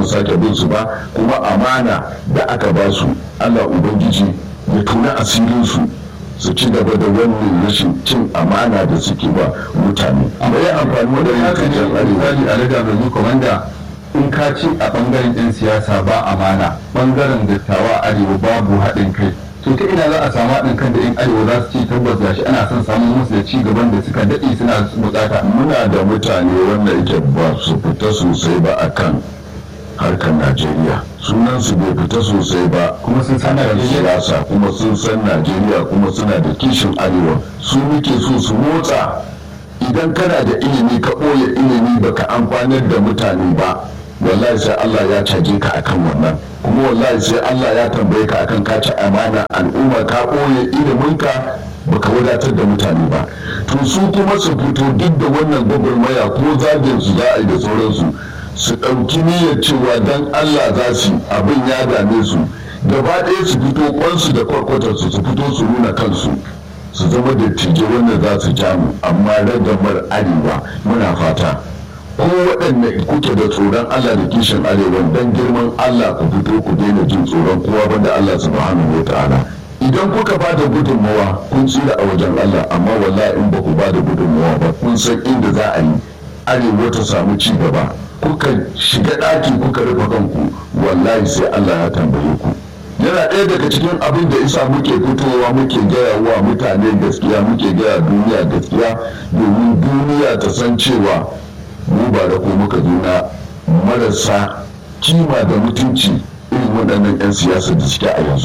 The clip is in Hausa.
sake bin su ba kuma amana da aka ba su allah ubangiji ya tuna asirinsu su ci gaba da wannan rashin cin amana da suke ba mutane amma ya amfani wanda ya kan jan arewa a riga mai komanda in ka ci a bangaren yan siyasa ba amana bangaren dattawa arewa babu haɗin kai to ta ina za a samu haɗin kan da yan arewa za su ci tabbas gashi ana son samun musu da ci gaban da suka daɗe suna bukata muna da mutane wanda yake ba su fita sosai ba akan harkar najeriya sunan su bai fita sosai ba kuma sun san kan Najeriya siyasa kuma sun san najeriya kuma suna da kishin arewa su muke so su motsa idan kana da ilimi ka ɓoye ilimi baka amfanar da mutane ba wallahi sai Allah ya caje ka akan wannan kuma wallahi sai Allah ya tambaye ka akan ka ci amana al'umma ka ɓoye iliminka baka wadatar da mutane ba to su kuma su fito duk da wannan gwagwarmaya ko zagin su za a yi da sauransu su ɗauki niyyar cewa dan Allah za su abin ya dame su gaba ɗaya su fito kwansu da kwarkwatarsu su fito su nuna kansu su zama da tije wanda za su jamu amma ragamar arewa muna fata ko waɗanda kuke da tsoron Allah da kishin arewa dan girman Allah ku fito ku daina jin tsoron kowa banda Allah subhanahu wa ta'ala idan kuka ba da gudunmawa kun tsira a wajen Allah amma wallahi in ba ku ba da gudunmawa ba kun san inda za a yi arewa ta samu ci gaba kuka shiga ɗaki kuka rufe kanku wallahi sai Allah ya tambaye ku yana ɗaya daga cikin abin da isa muke fitowa muke gaya wa mutane gaskiya muke gaya duniya gaskiya domin duniya ta san cewa mu ba da ko muka juna marasa kima da mutunci irin waɗannan 'yan siyasa da suke a yanzu